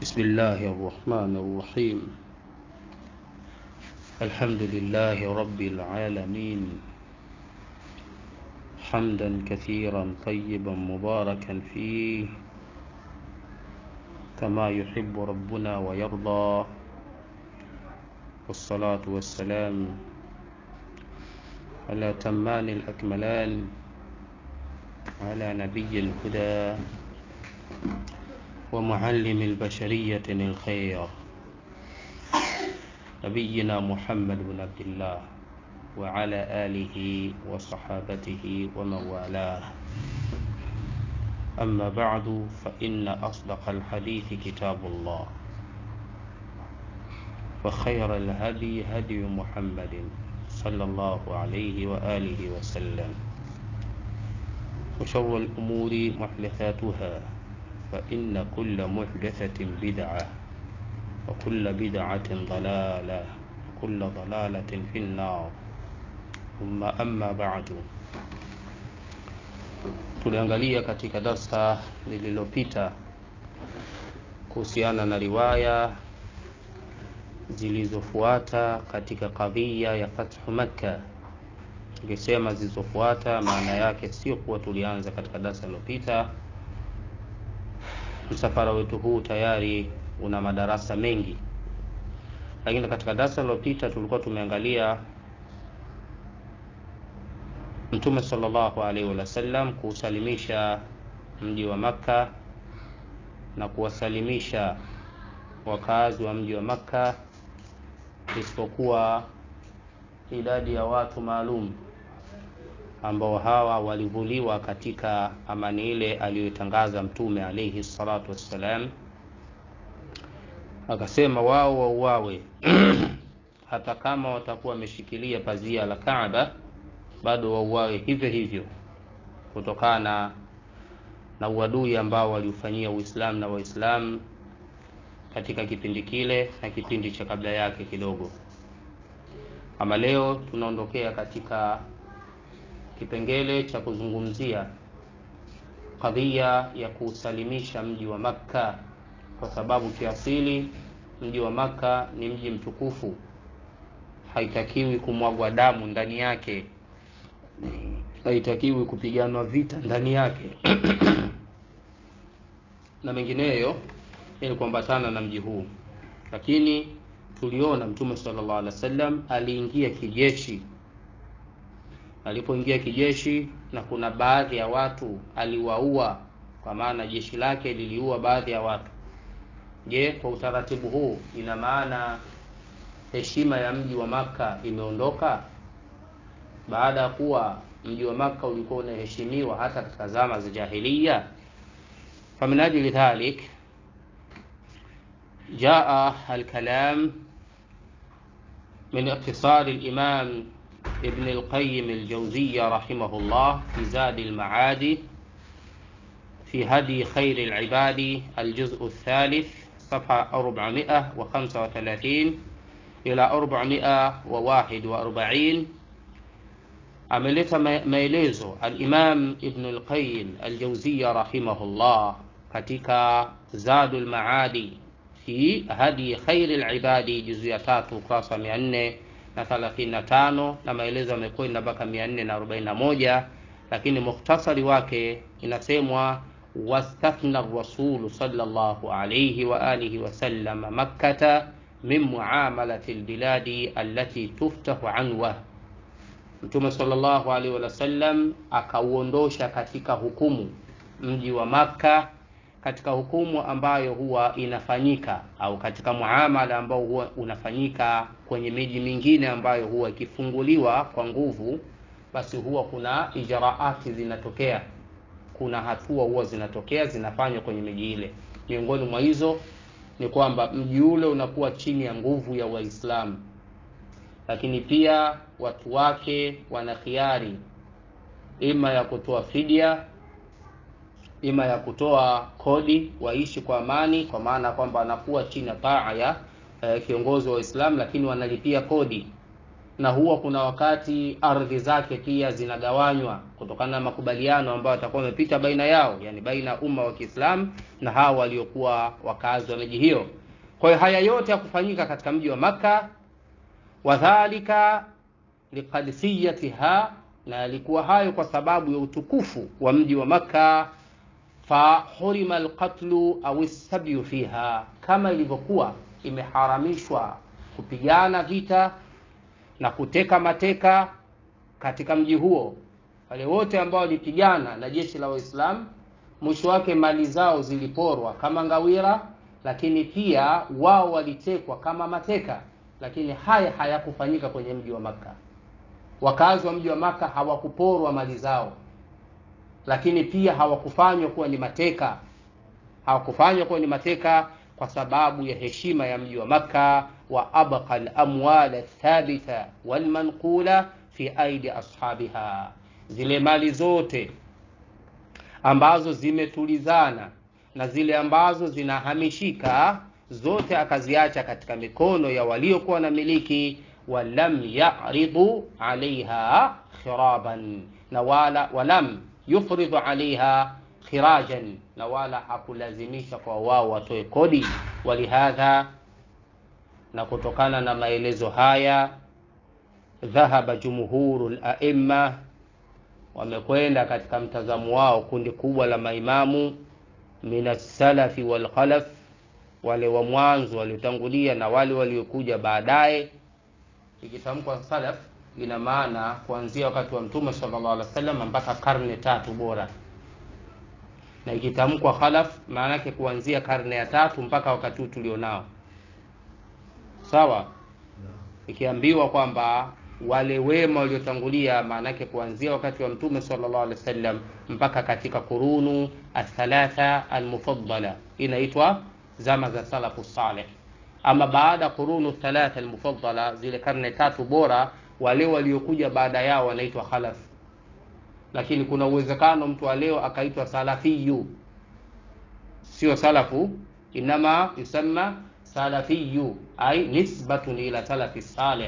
بسم الله الرحمن الرحيم الحمد لله رب العالمين حمدا كثيرا طيبا مباركا فيه كما يحب ربنا ويرضى والصلاة والسلام على تمان الأكملان على نبي الهدى ومعلم البشرية الخير نبينا محمد بن عبد الله وعلى آله وصحابته ومن والاه أما بعد فإن أصدق الحديث كتاب الله وخير الهدي هدي محمد صلى الله عليه وآله وسلم وشر الأمور محدثاتها فإن كل محدثة بدعة وكل بدعة ضلالة وكل ضلالة في النار ثم أما بعد tuliangalia katika darsa lililopita kuhusiana na riwaya zilizofuata katika kadhia ya fathu makka tukisema zilizofuata maana yake sio kuwa tulianza katika darsa lililopita msafara wetu huu tayari una madarasa mengi lakini katika darasa lililopita tulikuwa tumeangalia mtume sallallahu alaihi wasallam kuusalimisha mji wa makka na kuwasalimisha wakazi wa mji wa makka isipokuwa idadi ya watu maalum ambao hawa walivuliwa katika amani ile aliyoitangaza mtume alaihi salatu wassalam akasema wao wauawe hata kama watakuwa wameshikilia pazia la kaaba bado wauawe hivyo hivyo kutokana na uadui ambao waliufanyia uislamu na waislamu katika kipindi kile na kipindi cha kabla yake kidogo ama leo tunaondokea katika kipengele cha kuzungumzia kadhia ya kuusalimisha mji wa makka kwa sababu kiasili mji wa makka ni mji mtukufu haitakiwi kumwagwa damu ndani yake haitakiwi kupiganwa vita ndani yake na mengineyo ili kuambatana na mji huu lakini tuliona mtume sallallahu alaihi wasallam aliingia kijeshi alipoingia kijeshi na kuna baadhi ya watu aliwaua kwa maana jeshi lake liliua baadhi ya watu je kwa utaratibu huu ina maana heshima ya mji wa maka imeondoka baada ya kuwa mji wa maka ulikuwa unaheshimiwa hata katika zama za jahiliya famin ajli dhalik jaa alkalam من اقتصار الإمام ابن القيم الجوزية رحمه الله في زاد المعاد في هدي خير العباد الجزء الثالث صفحة 435 إلى 441 ameleta maelezo al-Imam Ibn al-Qayyim al-Jawziyya rahimahullah katika Zadul Maadi fi hadi khairi al-ibadi juzu ya tatu ukurasa mia nne na thelathini na tano na maelezo yamekwenda mpaka mia nne na arobaini na moja lakini mukhtasari wake inasemwa wastathna rasulu sallallahu alayhi wa alihi wasallam makkata min muamalati lbiladi allati tuftahu anwa mtume sallallahu alaihi wasallam akauondosha katika hukumu mji wa makka katika hukumu ambayo huwa inafanyika au katika muamala ambao huwa unafanyika kwenye miji mingine ambayo huwa ikifunguliwa kwa nguvu basi huwa kuna ijraati zinatokea kuna hatua huwa zinatokea zinafanywa kwenye miji ile miongoni mwa hizo ni kwamba mji ule unakuwa chini ya nguvu ya waislamu lakini pia watu wake wana khiari ima ya kutoa fidia ima ya kutoa kodi waishi kwa amani kwa maana kwamba wanakuwa chini ya taa ya eh, kiongozi wa Uislamu lakini wanalipia kodi na huwa kuna wakati ardhi zake pia zinagawanywa kutokana na makubaliano ambayo atakuwa amepita baina yao, yani baina ya umma wa Kiislamu na hawa waliokuwa wakazi wa miji hiyo. Kwa hiyo haya yote ya kufanyika katika mji wa Makka, wadhalika liqadisiyatiha, na yalikuwa hayo kwa sababu ya utukufu wa mji wa Makka. Fahurima alqatlu au sabyu fiha, kama ilivyokuwa imeharamishwa kupigana vita na kuteka mateka katika mji huo. Wale wote ambao walipigana na jeshi la Waislamu, mwisho wake mali zao ziliporwa kama ngawira, lakini pia wao walitekwa kama mateka. Lakini haya hayakufanyika kwenye mji wa Makka. Wakazi wa mji wa Makka hawakuporwa mali zao, lakini pia hawakufanywa kuwa ni mateka, hawakufanywa kuwa ni mateka kwa sababu ya heshima ya mji wa Makka wa abqa al-amwal athabita walmanqula fi aidi ashabiha, zile mali zote ambazo zimetulizana na zile ambazo zinahamishika zote akaziacha katika mikono ya waliokuwa na miliki. Walam yaridu alaiha khiraban, na wala walam yufridu alaiha khirajan, na wala hakulazimisha kwa wao watoe kodi. Walihadha na kutokana na maelezo haya, dhahaba jumhuru laimma, wamekwenda katika mtazamo wao kundi kubwa la maimamu min assalafi walkhalaf, wale wa mwanzo waliotangulia na wale waliokuja baadaye. Ikitamkwa salaf ina maana kuanzia wakati wa Mtume sallallahu alaihi wasallam mpaka karne tatu bora, na ikitamkwa khalaf maana yake kuanzia karne ya tatu mpaka wakati huu tulionao Sawa, ikiambiwa kwamba wale wema waliotangulia, maana yake kuanzia wakati wa mtume sallallahu alaihi wasallam mpaka katika kurunu athalatha almufaddala, inaitwa zama za salafu salih. Ama baada kurunu thalatha almufaddala, zile karne tatu bora, wale waliokuja baada yao wanaitwa khalaf. Lakini kuna uwezekano mtu wa leo akaitwa salafiyu, sio salafu, inama yusamma salafiyu ai nisbatun ila salafi salih,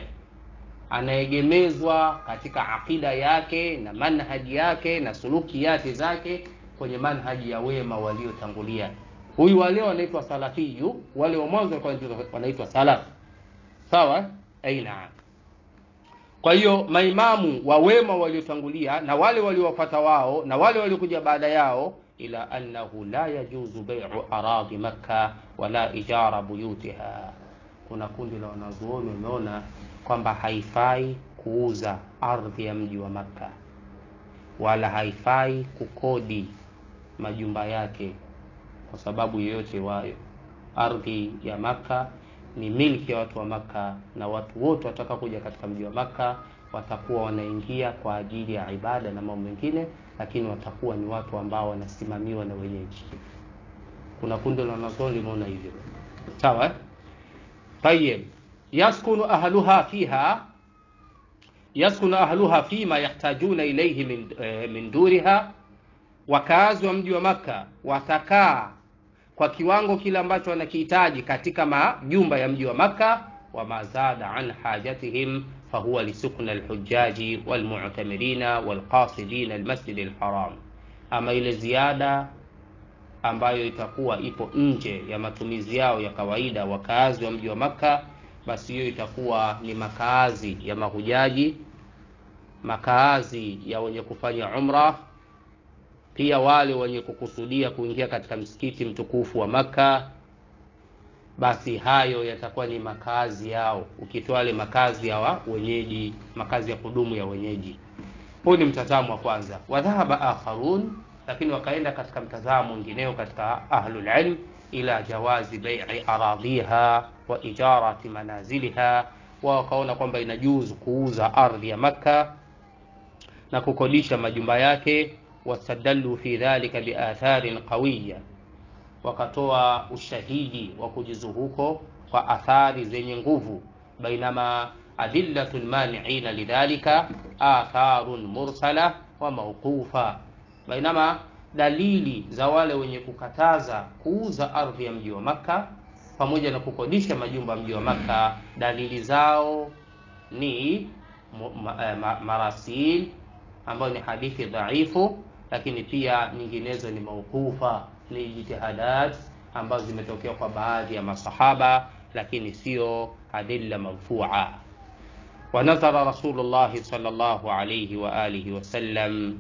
anaegemezwa katika aqida yake na manhaji yake na sulukiyati zake kwenye manhaji ya wema waliotangulia. Huyu wa leo anaitwa salafiyu, wale wa mwanzo wanaitwa salaf. Sawa, aina. Kwa hiyo maimamu wa wema waliotangulia na wale waliowafuata wao na wale waliokuja baada yao ila annahu la yajuzu bai'u aradhi Makka wala ijara buyutiha. Kuna kundi la wanazuoni wameona kwamba haifai kuuza ardhi ya mji wa Makka wala haifai kukodi majumba yake kwa sababu yoyote wayo. Ardhi ya Makka ni milki ya watu wa Makka, na watu wote wataka kuja katika mji wa Makka watakuwa wanaingia kwa ajili ya ibada na mambo mengine, lakini watakuwa ni watu ambao wanasimamiwa na wenyeji. Kuna kundi la wanazuoni limeona hivyo, sawa. Tayeb, yaskunu ahluha fiha yaskunu ahluha fima yahtajuna ilayhi min, eh, min duriha, wakazi wa mji wa Makka watakaa kwa kiwango kile ambacho wanakihitaji katika majumba ya mji wa Makka. wa mazada an hajatihim fahuwa lisukna alhujaji walmu'tamirina walqasidina almasjid alharam, ama ile ziada ambayo itakuwa ipo nje ya matumizi yao ya kawaida wakazi wa mji wa Makka, basi hiyo itakuwa ni makaazi ya mahujaji, makaazi ya wenye kufanya umra, pia wale wenye kukusudia kuingia katika msikiti mtukufu wa Makka, basi hayo yatakuwa ni makazi yao, ukitoa wale makazi ya wa wenyeji, makazi ya kudumu ya wenyeji. Huu ni mtazamo wa kwanza. Wadhahaba akharun, lakini wakaenda katika mtazamo mwingineo katika ahlul ilm ila jawazi bai'i aradhiha wa ijarati manaziliha, wao wakaona kwamba inajuzu kuuza ardhi ya Makka na kukodisha majumba yake. Wastadallu fi dhalika biatharin qawiya wakatoa ushahidi wa kujuzu huko kwa athari zenye nguvu. Bainama adillatu lmaniina lidhalika atharun mursala wa mawqufa, bainama dalili za wale wenye kukataza kuuza ardhi ya mji wa Makka pamoja na kukodisha majumba ya mji wa Makka, dalili zao ni ma, ma, marasil ambayo ni hadithi dhaifu, lakini pia nyinginezo ni mauqufa, ni jitihadat ambazo zimetokea kwa baadhi ya masahaba, lakini sio adilla marfua. ونظر رسول الله صلى الله عليه وآله وسلم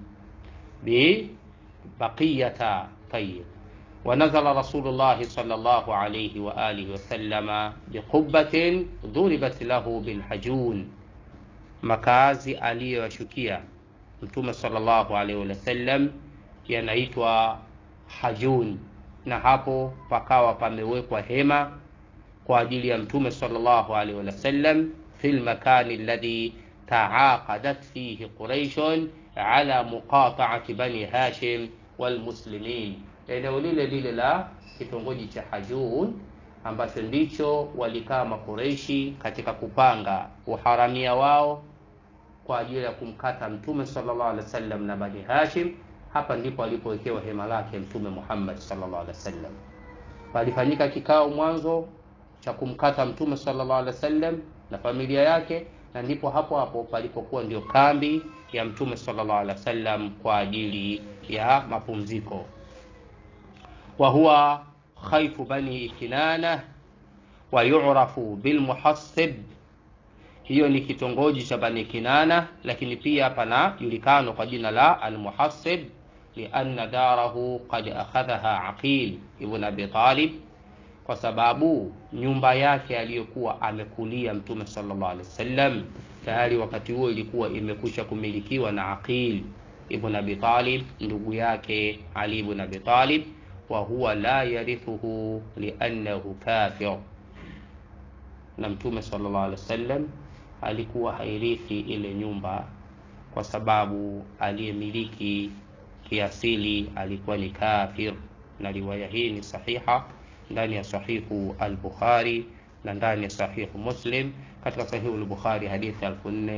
ببقية طيب ونزل رسول الله صلى الله عليه وآله وسلم بقبة ضربت له بالحجون makazi aliyoyashukia mtume sallallahu alaihi wasallam yanaitwa hajun na hapo pakawa pamewekwa hema kwa ajili ya mtume sallallahu alaihi wasallam fi lmakani alladhi taaqadat fihi quraishun ala muqataati bani hashim walmuslimin eneo lile lile la kitongoji cha hajun ambacho ndicho walikaa makureishi katika kupanga uharamia wao kwa ajili ya kumkata mtume sallallahu alaihi wasallam na bani hashim hapa ndipo alipowekewa hema lake mtume muhammad sallallahu alaihi wasallam palifanyika kikao mwanzo cha kumkata mtume sallallahu alaihi wasallam na familia yake na ndipo hapo hapo palipokuwa ndio kambi ya mtume sallallahu alaihi wasallam kwa ajili ya mapumziko wa huwa khaifu bani kinana wa yu'rafu bilmuhassib hiyo ni kitongoji cha bani kinana lakini pia panajulikana kwa jina la almuhassib lianna darahu qad akhadhaha aqil ibn abi talib kwa sababu nyumba yake aliyokuwa amekulia mtume sallallahu alaihi wasallam tayari wakati huo ilikuwa imekwisha kumilikiwa na aqil ibn abi talib ndugu yake ali ibn abi talib wa huwa la yarithuhu liannahu kafir na mtume sallallahu alaihi wasallam alikuwa hairithi ile nyumba kwa sababu aliyemiliki kiasili alikuwa ni kafir na riwaya hii ni sahiha ndani ya sahihu al-Bukhari na ndani ya sahihu Muslim katika sahihu al-Bukhari hadithi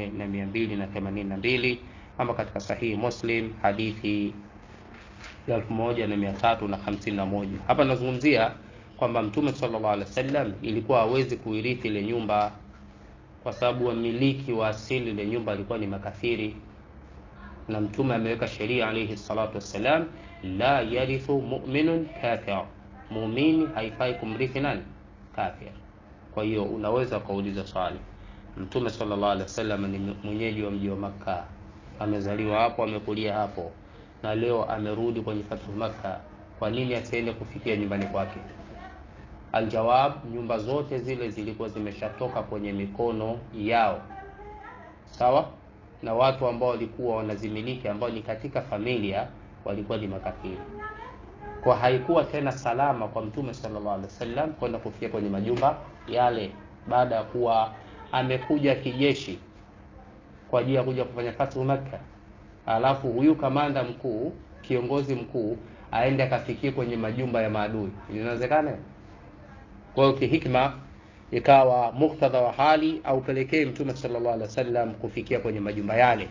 4282 ama katika sahihi Muslim hadithi 1351 hapa nazungumzia kwamba mtume sallallahu alaihi wasallam ilikuwa hawezi kuirithi ile nyumba kwa sababu wamiliki wa asili ile nyumba alikuwa ni makafiri na mtume ameweka sheria alayhi salatu wassalam la yarithu mu'minun kafir muumini haifai kumrithi nani kafir kwa hiyo unaweza ukauliza swali mtume sallallahu alaihi wasallam ni mwenyeji wa mji wa makka amezaliwa hapo amekulia hapo na leo amerudi kwenye fathu makka kwa nini asiende kufikia nyumbani kwake aljawab nyumba zote zile zilikuwa zimeshatoka kwenye mikono yao sawa na watu ambao walikuwa wanazimiliki ambao ni katika familia walikuwa ni makafiri kwa haikuwa tena salama kwa mtume sallallahu alaihi wasallam kwenda kufikia kwenye majumba yale baada ya kuwa amekuja kijeshi kwa ajili ya kuja kufanya fathu Makka, alafu huyu kamanda mkuu, kiongozi mkuu, aende akafikie kwenye majumba ya maadui, inawezekana? Kwa hiyo kihikma ikawa muktadha wa hali au pelekee mtume sallallahu alaihi wasallam kufikia kwenye majumba yale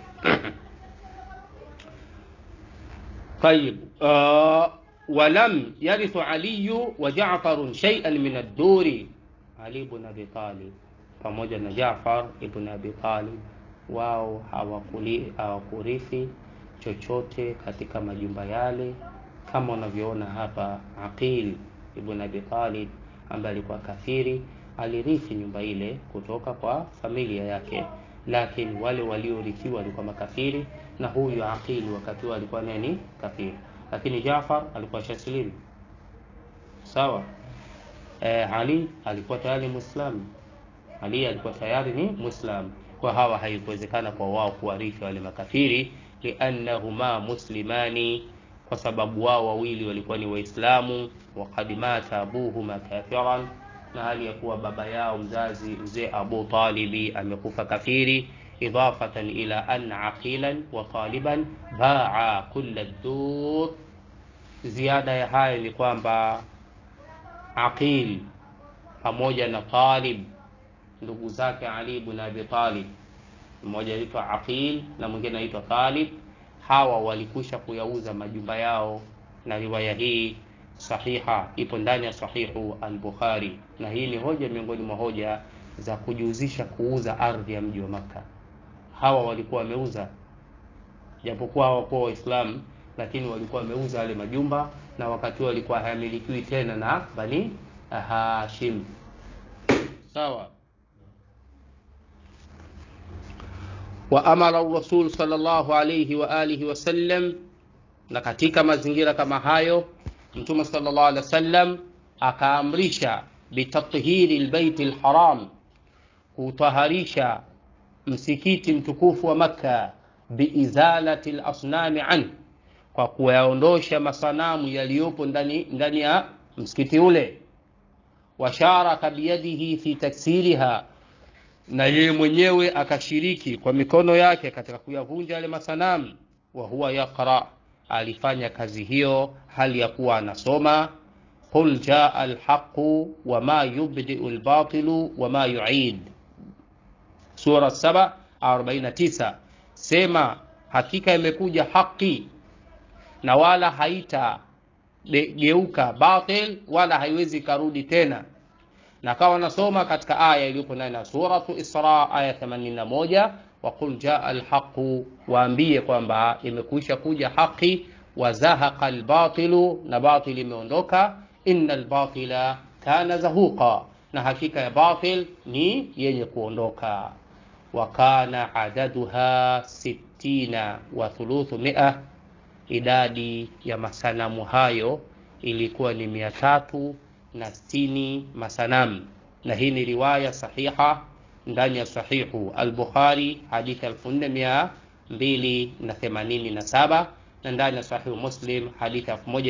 طيب آه ولم يرث علي وجعفر شيئا من الدور علي بن ابي طالب pamoja na Jaafar ibn Abi Talib wao hawakurithi chochote katika majumba yale kama unavyoona hapa Aqil ibn Abi Talib ambaye alikuwa kafiri alirithi nyumba ile kutoka kwa familia yake lakini wale waliorithiwa walikuwa makafiri na huyu Aqil wakati huo alikuwa nani kafiri lakini Jaafar alikuwa shasilimu sawa e, Ali alikuwa tayari Muislamu Ali alikuwa tayari ni Muislamu kwa hawa haikuwezekana kwa wao kuwarithi wale makafiri liannahuma muslimani kwa sababu wao wawili walikuwa ni waislamu waqad mata abuhuma kafiran na hali ya kuwa baba yao mzazi mzee Abu Talibi amekufa kafiri idafatan ila anna aqilan wa taliban baa kulla dur ziada ya hayo ni kwamba aqil pamoja na talib ndugu zake Ali ibn Abi Talib mmoja anaitwa Aqil na mwingine anaitwa Talib hawa walikwisha kuyauza majumba yao na riwaya hii sahiha ipo ndani ya sahihu al-Bukhari na hii ni hoja miongoni mwa hoja za kujihusisha kuuza ardhi ya mji wa Makka. Hawa walikuwa wameuza, japokuwa hawakuwa Waislamu, lakini walikuwa wameuza yale majumba, na wakati huo walikuwa hayamilikiwi tena na Bani Hashim. Sawa. wa amara rasul sallallahu alayhi wa alihi wasallam, na katika mazingira kama hayo Mtume sallallahu alaihi wasallam akaamrisha bitathhiri lbeiti lharam, kutaharisha msikiti mtukufu wa Makka, biizalati lasnami an, kwa kuyaondosha masanamu yaliyopo ndani, ndani ya msikiti ule. Washaraka biyadihi fi taksiriha na yeye mwenyewe akashiriki kwa mikono yake katika kuyavunja yale masanamu. Wa huwa yaqra, alifanya kazi hiyo hali ya kuwa anasoma qul jaa alhaqu wama yubdiu albatilu wama yuid, sura 7 49. Sema hakika imekuja haki na wala haita geuka batil wala haiwezi karudi tena na kawa nasoma katika aya iliyopo ndani ya suratu Isra aya 81, wa qul jaa alhaqu, waambie kwamba imekwisha kuja haki, wa zahaqa albatilu, na batil imeondoka, inna albatila kana zahuqa, na hakika ya batil ni yenye kuondoka. Wa kana adaduha sittina wa thuluthu mia, idadi ya masanamu hayo ilikuwa ni mia tatu na sitini masanamu, na hii ni riwaya sahiha ndani ya sahihu al-Bukhari hadithi 4287 na ndani ya sahihu Muslim hadithi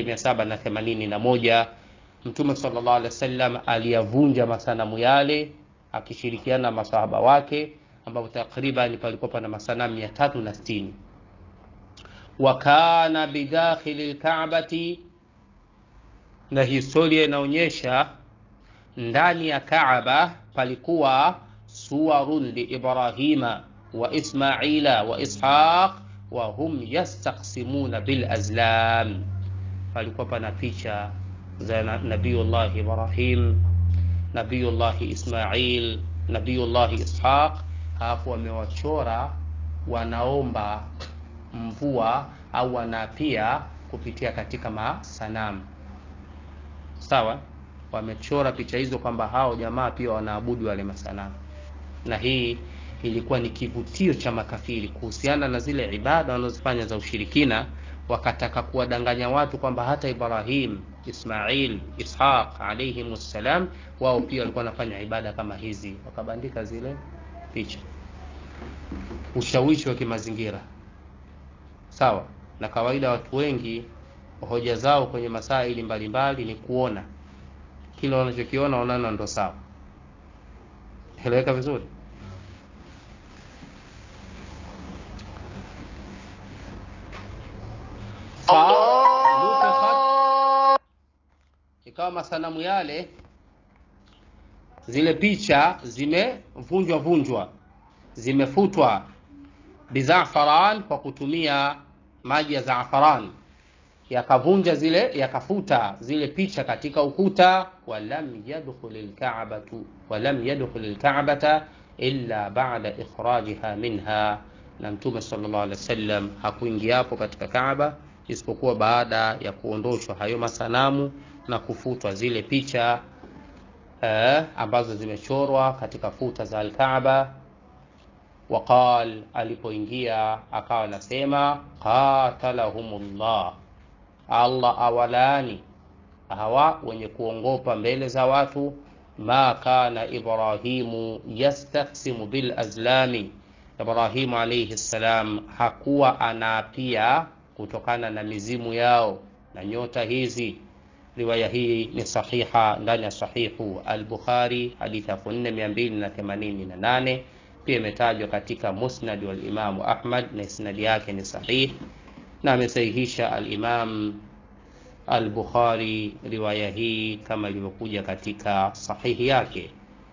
1781. Mtume sallallahu alaihi wasallam aliyavunja masanamu yale akishirikiana na masahaba wake, ambapo takriban palikuwa pana masanamu 360 wa kana bidakhili lkaabati na historia inaonyesha ndani ya Kaaba palikuwa suwarun li Ibrahima wa Ismaila wa Ishaq wa hum yastaqsimuna bil azlam, palikuwa pana picha za Nabiyullah Ibrahim, Nabiyullah Ismail, Nabiyullah Ishaq, hapo wamewachora wanaomba mvua au wanapia kupitia katika masanamu Sawa, wamechora picha hizo kwamba hao jamaa pia wanaabudu wale masanamu, na hii ilikuwa ni kivutio cha makafiri kuhusiana na zile ibada wanazofanya za ushirikina. Wakataka kuwadanganya watu kwamba hata Ibrahim, Ismail, Ishaq alayhim ssalam, wao pia walikuwa wanafanya ibada kama hizi, wakabandika zile picha. Ushawishi wa kimazingira, sawa na kawaida. Watu wengi hoja zao kwenye masaili mbalimbali ni kuona kile wanachokiona wanaona ndo sawa. Eleweka vizuri. Ikawa masanamu yale, zile picha zimevunjwa vunjwa, zimefutwa bizafaran, kwa kutumia maji ya zafaran yakavunja zile yakafuta zile picha katika ukuta. walam yadkhul alka'batu walam yadkhul alka'bata illa ba'da ikhrajiha minha, na Mtume sallallahu alaihi wasallam hakuingia hapo katika Kaaba isipokuwa baada ya kuondoshwa hayo masanamu na kufutwa zile picha eh, ambazo zimechorwa katika futa za alkaaba. Waqal, alipoingia akawa anasema qatalahumullah Allah awalaani hawa wenye kuongopa mbele za watu. Ma kana Ibrahimu yastaqsimu bil azlami, Ibrahimu alayhi salam hakuwa anaapia kutokana na mizimu yao na nyota hizi. Riwaya hii ni sahiha ndani ya sahihu al-Bukhari hadithi 4288 pia imetajwa katika musnad wal Imamu Ahmad na isnadi yake ni sahih na amesahihisha al-Imam al-Bukhari riwaya hii kama ilivyokuja katika sahihi yake.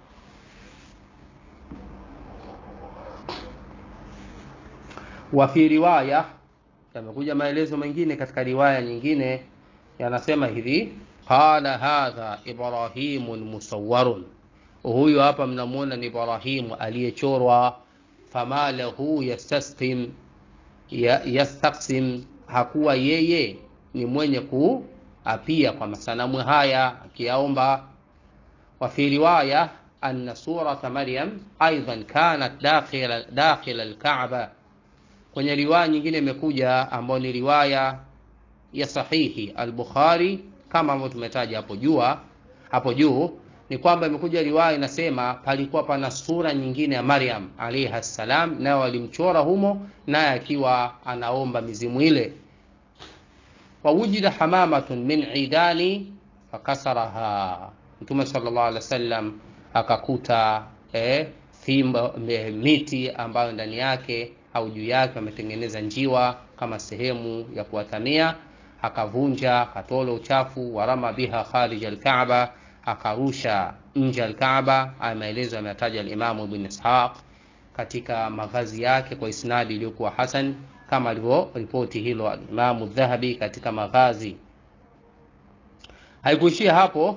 Wa fi riwaya, yamekuja maelezo mengine katika riwaya nyingine yanasema hivi, qala hadha Ibrahimun musawwarun, huyu hapa mnamuona ni Ibrahimu aliyechorwa, fama lahu yastasqim ya, yastaqsim, hakuwa yeye ni mwenye kuapia kwa masanamu haya akiyaomba. Wa fi riwaya anna surata Maryam aidan kanat dakhila dakhila alkaaba. Kwenye riwaya nyingine imekuja ambayo ni riwaya ya sahihi al-Bukhari kama ambavyo tumetaja hapo jua hapo juu ni kwamba imekuja riwaya inasema palikuwa pana sura nyingine ya Maryam alayha salam, nayo walimchora humo, naye akiwa anaomba mizimu ile. Wawujida hamamatun min idani fakasaraha, Mtume sallallahu alaihi wasallam akakuta eh, fimbo miti ambayo ndani yake au juu yake wametengeneza njiwa kama sehemu ya kuwatamia, akavunja akatola uchafu, warama biha kharij alkaaba akarusha nje ya Alkaaba. Haya maelezo ameyataja Alimamu Ibn Ishaq katika mavazi yake kwa isnadi iliyokuwa hasan kama alivyoripoti hilo Alimamu Dhahabi katika mavazi. Haikuishia hapo.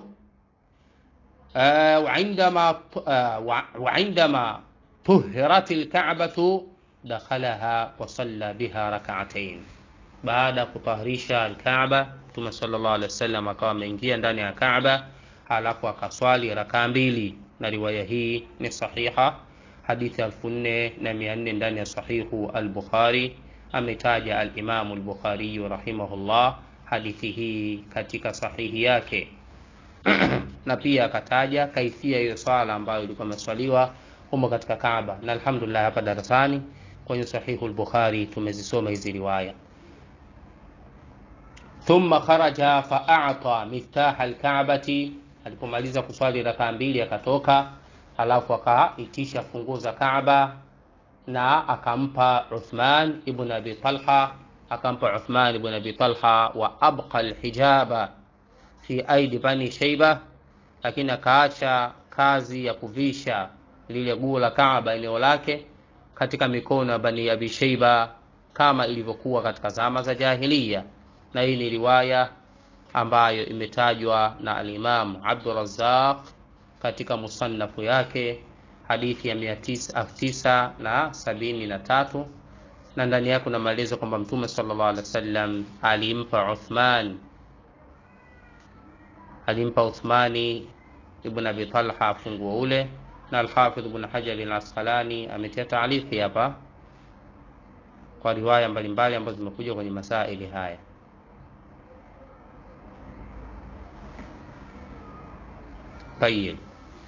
waindama tuhirat lkabatu dakhalaha wasalla biha rakaatain, baada ya kutahirisha Alkaaba Mtume sallallahu alaihi wasallam akawa ameingia ndani ya Kaaba halafu akaswali rakaa mbili, na riwaya hii ni sahiha, hadithi elfu nne na mia nne ndani ya sahihu al-Bukhari. Ametaja al-Imamu al-Bukhari rahimahullah hadithi hii katika sahihi yake na pia akataja kaifia hiyo swala ambayo ilikuwa imeswaliwa humo katika Kaaba, na alhamdulillah hapa darasani kwenye sahihu al-Bukhari tumezisoma hizi riwaya. Thumma kharaja fa a'ta miftaha al-Ka'bati Alipomaliza kuswali rakaa mbili akatoka, halafu akaitisha funguo za Kaaba na akampa Uthman ibn Abi Talha, akampa Uthman ibn Abi Talha wa abqa alhijaba fi aidi bani Shayba, lakini akaacha kazi ya kuvisha lile guo la Kaaba eneo lake katika mikono ya bani Abi Shayba kama ilivyokuwa katika zama za jahiliya, na hii ni riwaya ambayo imetajwa na al-Imam Abdurrazzaq katika musannafu yake hadithi ya mia tisa na sabini na tatu na ndani yake kuna maelezo kwamba Mtume sallallahu alaihi wasallam alimpa Uthman alimpa Uthmani ibn Abi Talha funguo ule, na al-Hafidh ibn Hajar al-Asqalani ametia taalifi hapa kwa riwaya mbalimbali ambazo zimekuja kwenye masaili haya. Tayib,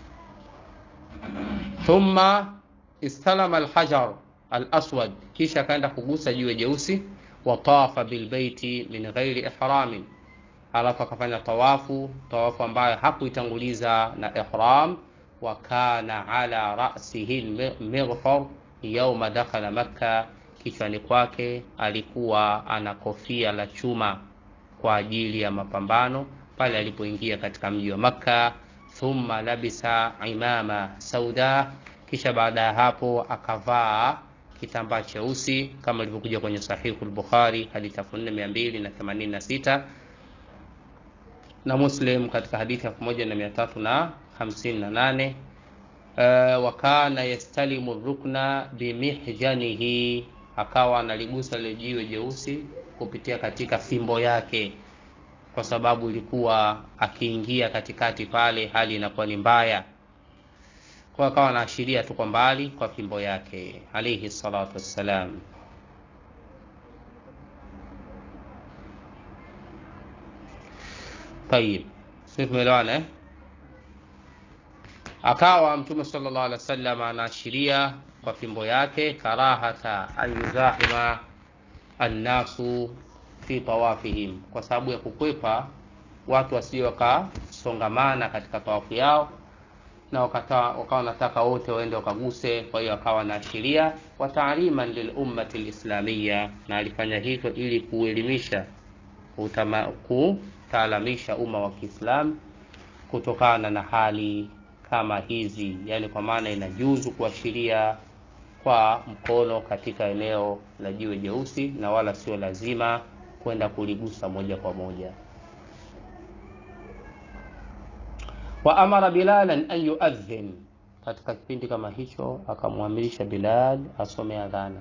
thumma istalama alhajar alaswad, kisha akaenda kugusa jiwe jeusi. Watafa bilbeiti min ghairi ihramin, alafu akafanya tawafu, tawafu ambayo hakuitanguliza na ihram. Wa kana ala rasihi lmighfar yauma dakhala Makka, kichwani kwake alikuwa ana kofia la chuma kwa ajili ya mapambano pale alipoingia katika mji wa Makka. Thumma labisa imama sauda, kisha baada ya hapo akavaa kitambaa cheusi kama ilivyokuja kwenye Sahihu al-Bukhari hadithi 4286 na Muslim katika hadithi 1358. Uh, wa kana yastalimu rukna bimihjanihi, akawa analigusa lile jiwe jeusi kupitia katika fimbo yake kwa sababu ilikuwa akiingia katikati pale hali inakuwa ni mbaya, kwa akawa anaashiria tu kwa mbali kwa fimbo yake alayhi salatu wassalam. Tayib, sisi tumeelewana eh? Akawa Mtume sallallahu alaihi wasallam anaashiria kwa fimbo yake karahata an yuzahima annasu fi tawafihim, kwa sababu ya kukwepa watu wasio wakasongamana katika tawafu yao, na wakawa wanataka wote waende wakaguse. Kwa hiyo akawa anaashiria wa taaliman lil ummati lislamia, na alifanya hivyo ili kuelimisha, kutaalamisha umma wa Kiislamu kutokana na hali kama hizi, yani kwa maana inajuzu kuashiria kwa mkono katika eneo la jiwe jeusi na wala sio lazima kwenda kuligusa moja kwa moja. wa amara bilalan an yuadhin katika kipindi kama hicho akamwamirisha bilal asome adhana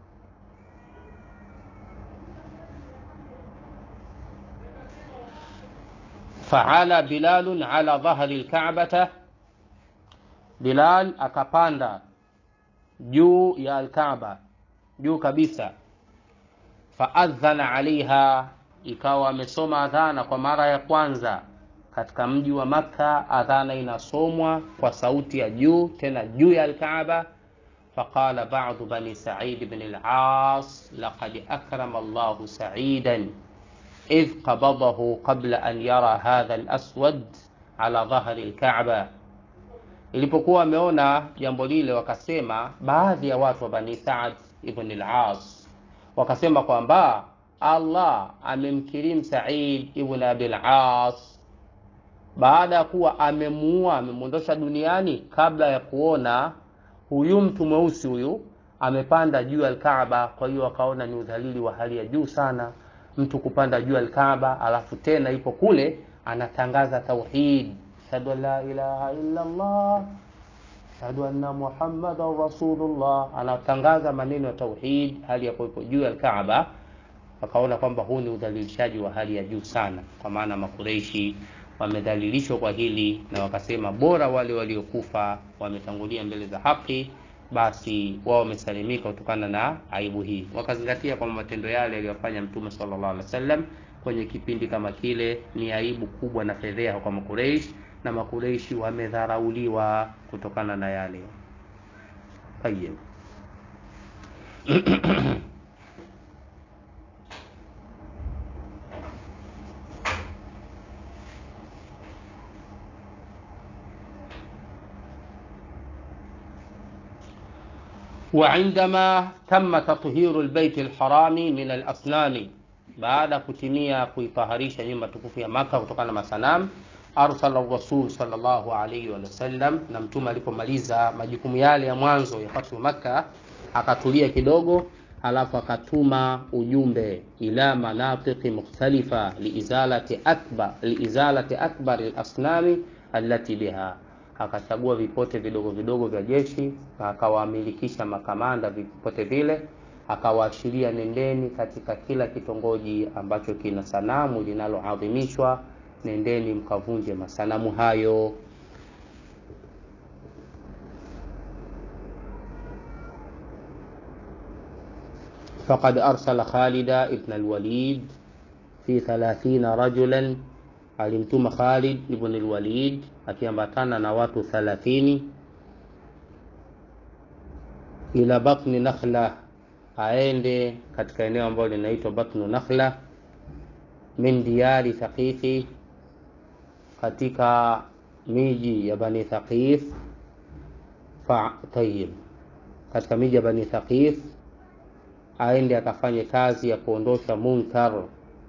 faala bilalun ala dhahri lkabata bilal akapanda juu ya alkaba juu kabisa faadhana alaiha ikawa amesoma adhana kwa mara ya kwanza katika mji wa makka adhana inasomwa kwa sauti ya juu tena juu ya alkaaba faqala badu bani said bn las laqad akrama llahu saidan idh qabadahu qabla an yara hadha laswad ala dhahri lkaba ilipokuwa wameona jambo lile wakasema baadhi ya watu wa bani saad ibn las wakasema kwamba allah amemkirimu said ibn abi las baada ya kuwa amemuua amemwondosha duniani kabla ya kuona huyu mtu mweusi huyu amepanda juu ya alkaaba kwa hiyo wakaona ni udhalili wa hali ya juu sana mtu kupanda juu ya alkaaba alafu tena ipo kule anatangaza tauhid ashhadu an la ilaha illa allah ashhadu anna muhammadan rasulullah anatangaza maneno ya tauhid hali ya kuwepo juu ya alkaaba wakaona kwamba huu ni udhalilishaji wa hali ya juu sana kwa maana makureishi wamedhalilishwa kwa hili na wakasema bora wale waliokufa wametangulia mbele za haki basi wao wamesalimika kutokana na aibu hii wakazingatia kwamba matendo yale yaliyofanya mtume sallallahu alaihi wasallam kwenye kipindi kama kile ni aibu kubwa na fedheha kwa makureish na makureishi wamedharauliwa kutokana na yale tayeb وعندما تم تطهير البيت الحرام من الأصنام baada kutimia kuitaharisha nyumba tukufu ya maka kutokana na masanam arsala rasul salllahu alaihi wasallam na mtume alipomaliza majukumu yale ya mwanzo ya fathu makka akatulia kidogo alafu akatuma ujumbe ila manatiqi mukhtalifa liizalati akbar liizalati akbari lasnami allati biha akachagua vipote vidogo vidogo vya jeshi na akawaamilikisha makamanda vipote vile akawaashiria nendeni katika kila kitongoji ambacho kina sanamu linaloadhimishwa nendeni mkavunje masanamu hayo فقد أرسل خالد ابن الوليد في ثلاثين رجلا alimtuma Khalid ibn al-Walid akiambatana na watu 30 ila batni nakhla aende katika eneo ambalo linaitwa batnu nakhla min diyari thaqifi katika miji ya bani thaqif fa tayib katika miji ya bani thaqif aende akafanye kazi ya kuondosha munkar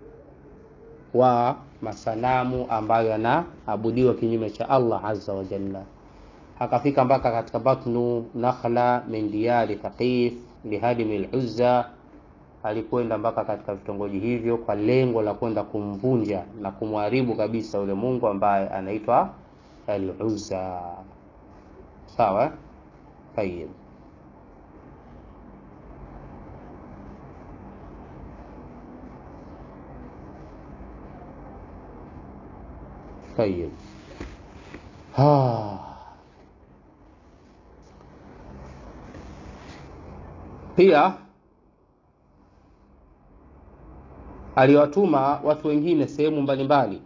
wa masanamu ambayo yanaabudiwa kinyume cha Allah azza wa jalla. Akafika mpaka katika batnu nakhla min diyari thaqif lihadimi al-Uzza, alikwenda mpaka katika vitongoji hivyo kwa lengo la kwenda kumvunja na kumharibu kabisa yule Mungu ambaye anaitwa al-Uzza. Sawa? Tayeb. طيب ها pia aliwatuma watu wengine sehemu mbalimbali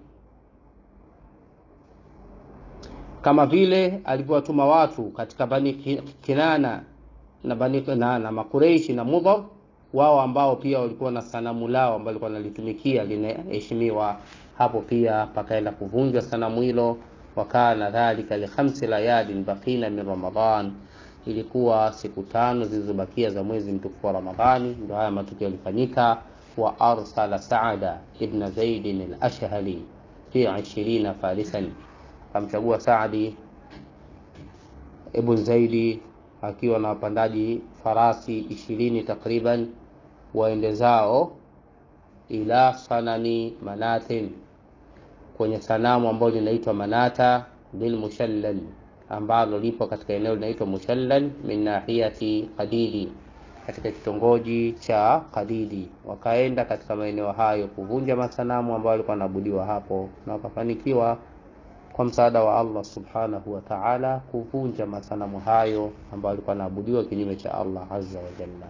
kama vile alivyowatuma watu katika bani kinana na bani na, na makureishi na mudhar wao ambao pia walikuwa na sanamu lao ambalo walikuwa nalitumikia linaheshimiwa hapo pia pakaenda kuvunjwa sanamu hilo wakana dhalika likhamsi layalin bakina min ramadan ilikuwa siku tano zilizobakia za mwezi mtukufu wa ramadhani ndio haya matukio yalifanyika wa arsala saada ibn zaidin al-ashhali fi 20 farisan akamchagua saadi ibn zaidi akiwa na wapandaji farasi ishirini takriban waende zao ila sanani manatin kwenye sanamu ambayo linaitwa manata bilmushallal ambalo lipo katika eneo linaitwa Mushallal min nahiyati Qadidi, katika kitongoji cha Qadidi. Wakaenda katika maeneo hayo kuvunja masanamu ambayo walikuwa wanaabudiwa hapo, na wakafanikiwa kwa msaada wa Allah subhanahu wa ta'ala kuvunja masanamu hayo ambayo walikuwa wanaabudiwa kinyume cha Allah azza wa jalla.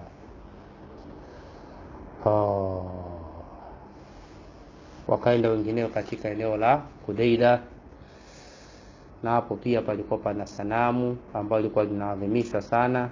Oh. Wakaenda wengineo katika eneo la Kudaida na hapo pia palikuwa pana sanamu ambayo ilikuwa linaadhimishwa sana.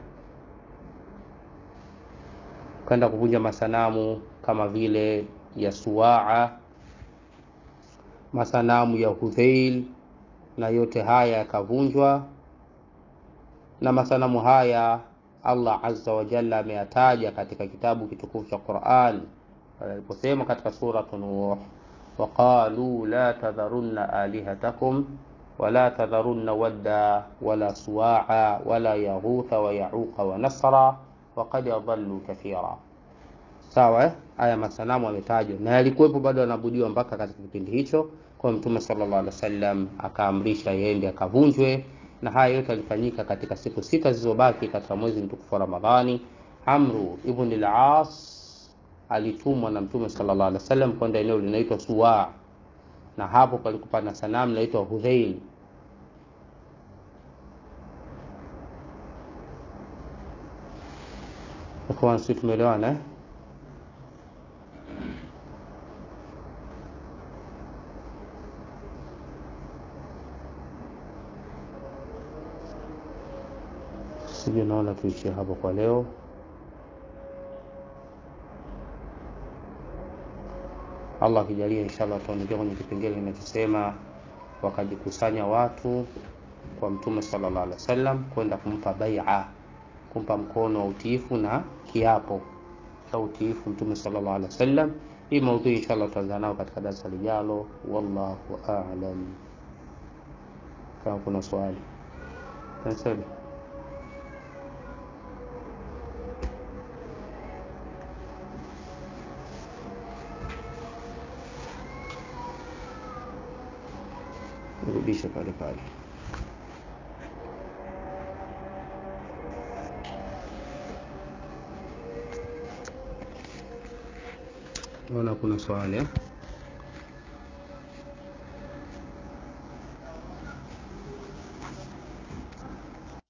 Kwenda kuvunja masanamu kama vile ya Suwaa, masanamu ya Hudhail, na yote haya yakavunjwa. Na masanamu haya Allah azza wa jalla ameyataja katika kitabu kitukufu cha Qur'an aliposema katika suratu Nuh, waqalu la tadharunna alihatakum wala tadharunna wadda wala suwaa wala yaghutha wa yauqa wa nasra waqad adallu kathira. Sawa eh? Haya masanamu ametajwa na yalikuwepo bado yanaabudiwa mpaka katika kipindi hicho. Kwa Mtume sallallahu alaihi wasallam akaamrisha yende akavunjwe, na haya yote yalifanyika katika siku sita zilizobaki katika mwezi mtukufu wa Ramadhani. Amru ibn al-As alitumwa na Mtume sallallahu alaihi wasallam kwenda eneo linaitwa Suwa, na hapo palikuwa na sanamu linaitwa Hudhail. Ikhwan, sisi tumeelewana eh? Sijui, naona tuishie hapo kwa leo. Allah akijalia, inshallah tutaondokea kwenye kipengele kinachosema wakajikusanya watu kwa Mtume sallallahu alaihi wasallam kwenda kumpa bai'a, kumpa mkono wa utiifu na kiapo cha utiifu Mtume sallallahu alaihi wasallam. Hii maudhui inshallah tutaanza nao katika darasa lijalo. Wallahu a'lam. Kama kuna swali nasema rudisha pale pale. Naona kuna swali eh?